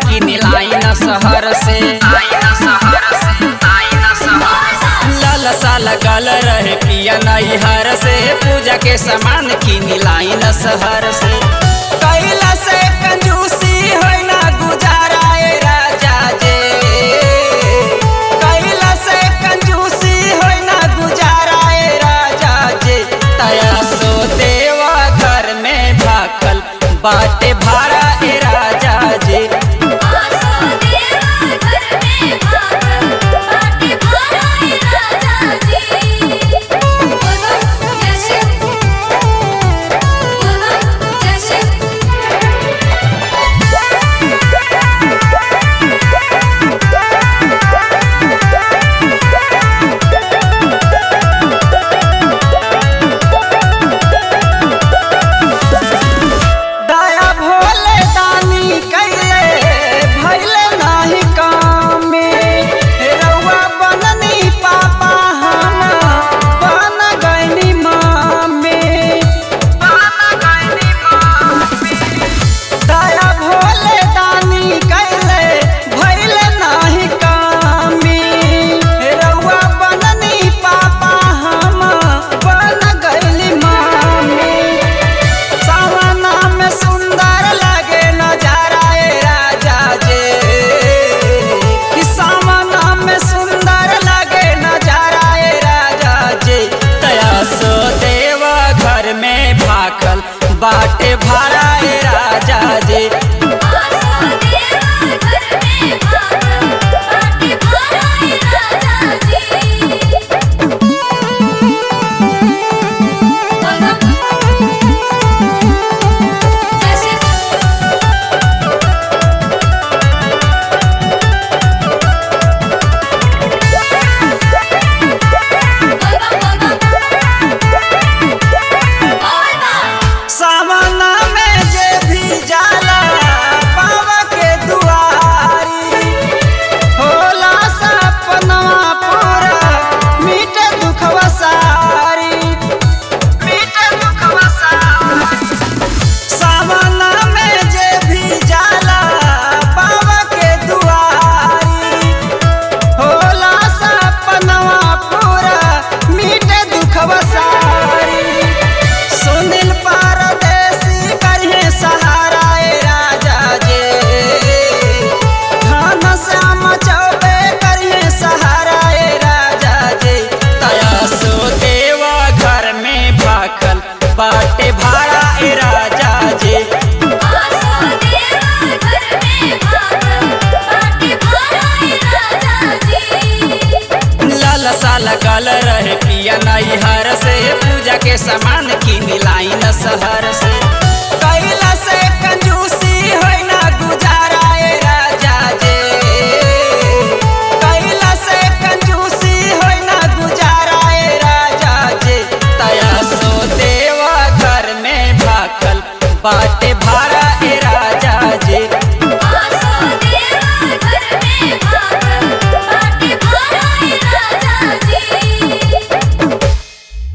किनी लाइन शहर से लाल साल गल रहे पिया नैहर से पूजा के सामान किनी लाइन शहर से कैला से कंजूसी होई ना गुजारा ए राजा जे कैला से कंजूसी होई ना गुजारा ए राजा जे तया सो देवा घर में भाखल बाटे भाड़ा ए राजा जे आसो देवा घर में भागल बाटे भारा ए राजा जी बोलो जैसे बोलो जैसे दया भोले दानी कैले भैले नाही काम में रउआ बननी पापा हम बन गईनी मामे बन गईनी मामे दया भोले दानी कैले भैले नाही काम में रउआ बननी पापा हम बन गईली मामे सावना में सुंदर लगे नजारा ए राजा जे कि सावना में सुंदर लगे नजारा ए राजा जे तया सो देवा घर में भाखल बाटे भाड़ा ए राजा जे आसो देवा घर में भागल बाटे भारा ए राजा जी बोलो जैसे सावना में जे भी जाला बाबा के दुआरी होला सपनवा पूरा मीठे दुखवा सारी मीठे दुखवा सारी सावना में जे भी जाला बाबा के दुआरी होला सपनवा पूरा मीठे दुखवा सारी सुनील परदेसी करिए सहारा ए राजा जे धन श्याम चौबे करिए सहारा ए राजा जे तया सो देवा घर में भाखल बाटे भाड़ा ए राजा जे आसो देवा घर में भागल बाटे भारा ए राजा जी लाल साल गल रहे पिया नैहर से पूजा के सामान किनी लाइन शहर से